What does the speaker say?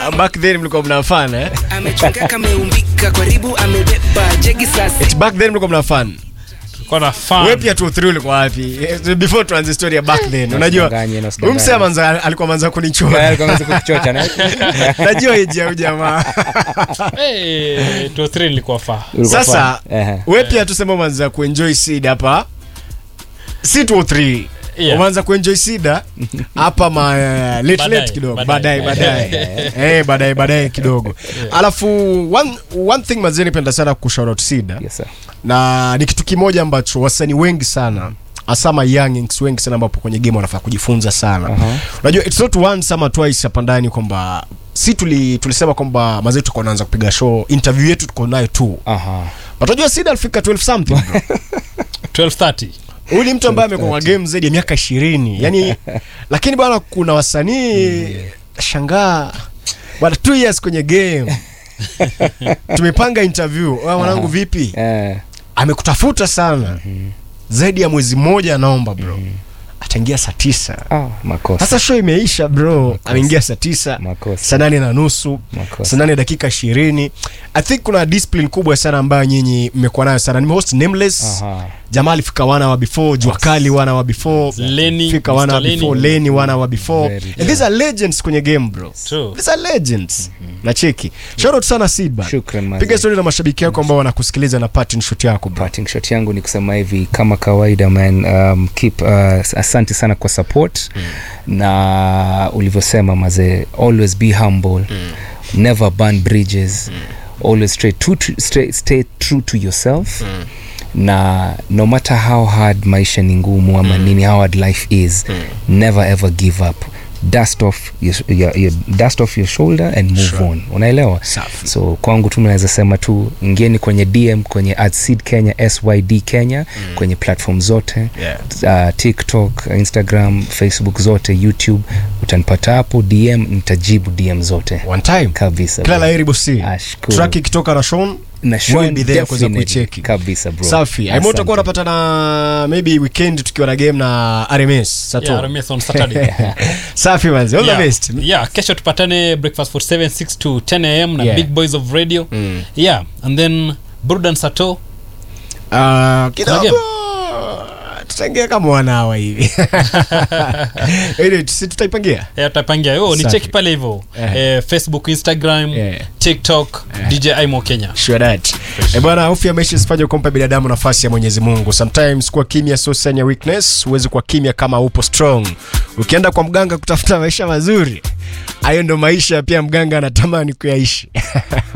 back then mlikuwa mnafana eh? amechonga kameumbika karibu amebeba jegi sasa Eti back then mlikuwa mnafana Tulikuwa na fun. wewe pia 2 ulikuwa wapi Eh, before tuanze story ya back then unajua Usidanganye, na huyu msee manza alikuwa manza kunichora kuchocha na najua hiji ya jamaa Eh, 203 nilikuwa faa. Ulikuwa sasa fun. Ehe. we pia tuseme umeanza kuenjoy seed hapa si 203 Yeah. umeanza kuenjoy sida hapa ma uh, late Baadaye, late kidogo baadaye. baadaye baadaye eh baadaye baadaye kidogo alafu one, one thing mazee nipenda sana kushout out sida Yes, sir. na ni kitu kimoja ambacho wasanii wengi sana hasa ma youngins wengi sana ambapo kwenye game wanafaa kujifunza sana Aha. unajua it's not once ama twice hapa ndani kwamba si tuli, tulisema kwamba mazee tuko naanza kupiga show interview yetu tuko nayo tu Aha. But unajua sida alifika 12 something bro. 1230. huyu ni mtu ambaye amekuwa kwa game zaidi ya miaka ishirini yani lakini bwana kuna wasanii shangaa bwana two years kwenye game tumepanga interview Wewe mwanangu vipi Eh, amekutafuta sana zaidi ya mwezi mmoja anaomba bro ataingia saa tisa ah, makosa. sasa show imeisha bro ameingia saa tisa Makosa. saa nane na nusu Makosa. saa nane dakika ishirini i think kuna discipline kubwa sana ambayo nyinyi mmekuwa nayo sana nimehost nameless Aha. jamaa alifika wana wa before jua kali wana wa before Lenny, fika wana wa Mr. Lenny. before leni wana wa before Very and these are legends kwenye game bro True. these are legends na cheki shout out sana Sidba Shukran, mazee. piga story na mashabiki yako ambao wanakusikiliza na parting shot yako bro parting shot yangu ni kusema hivi kama kawaida man um, keep uh, asante sana kwa support mm. na ulivyosema mazee always be humble mm. never burn bridges mm. always stay true to, stay, stay true to yourself mm na no matter how hard maisha ni ngumu ama mm. nini how hard life is mm. never ever give up dust off your, your, your, dust off your shoulder and move Sure. on unaelewa Safi. so kwangu tu naweza sema tu ingieni kwenye dm kwenye adseed kenya syd kenya mm. kwenye platform zote Yeah. uh, tiktok instagram facebook zote youtube utanipata hapo dm nitajibu dm zote one time kabisa kila bro. laheri bosi Ashukuru. track ikitoka na Sean na we'll Sean be there kuweza definitely. kuicheki. kabisa bro safi aimo utakuwa Asante. unapata na maybe weekend tukiwa na game na RMS Sato Yeah, Rames on Saturday. safi manzi all yeah. the best yeah kesho tupatane breakfast for 7 6 to 10 am na Yeah. big boys of radio Mm. yeah and then burdan sato Ah, kidogo game? tutaingia kama wanawa hivi Ili, si tutaipangia yeah, tutapangia yo ni Safi. cheki pale hivyo Eh. eh, facebook instagram Yeah. tiktok dj imo kenya Sure that. Eh, bwana hofu ya maisha isifanye kumpa binadamu nafasi ya mwenyezi mungu sometimes kuwa kimya sio sign ya weakness huwezi kuwa kimya kama upo strong ukienda kwa mganga kutafuta maisha mazuri hayo ndo maisha pia mganga anatamani kuyaishi